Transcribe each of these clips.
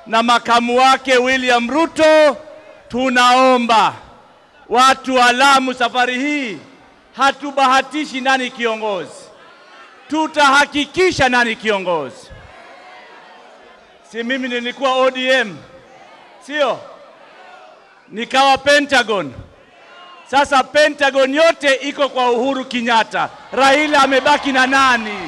na makamu wake William Ruto, tunaomba watu wa Lamu, safari hii hatubahatishi nani kiongozi, tutahakikisha nani kiongozi. Si mimi nilikuwa ODM, sio? Nikawa Pentagon. Sasa Pentagon yote iko kwa Uhuru Kenyatta. Raila amebaki na nani?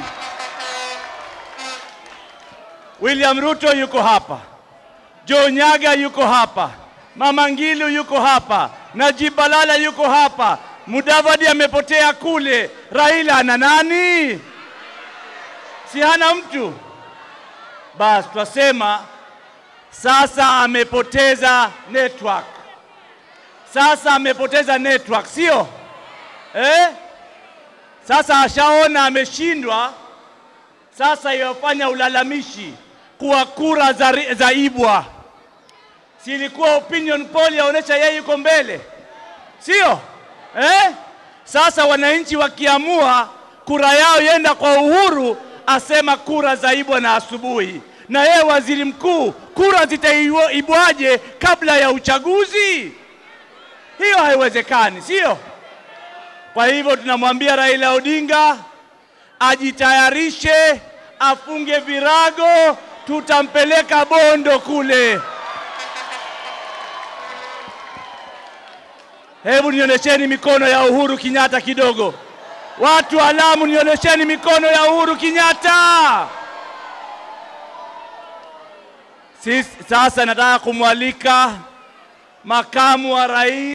William Ruto yuko hapa, Joe Nyaga yuko hapa, Mama Ngilu yuko hapa, Najib Balala yuko hapa, Mudavadi amepotea kule. Raila ana nani? Si hana mtu? Basi twasema sasa amepoteza network, sasa amepoteza network, sio eh? Sasa ashaona ameshindwa, sasa yafanya ulalamishi kuwa kura za, ri- za ibwa. Si ilikuwa opinion poll yaonyesha yeye yuko mbele, sio eh? Sasa wananchi wakiamua kura yao yenda kwa Uhuru, asema kura za ibwa na asubuhi. Na yeye waziri mkuu, kura zitaibwaje kabla ya uchaguzi? Hiyo haiwezekani, sio? Kwa hivyo tunamwambia Raila Odinga ajitayarishe, afunge virago, tutampeleka Bondo kule. Hebu nionyesheni mikono ya Uhuru Kenyatta kidogo. Watu wa Lamu, nionyesheni mikono ya Uhuru Kenyatta. Sisi sasa nataka kumwalika makamu wa rais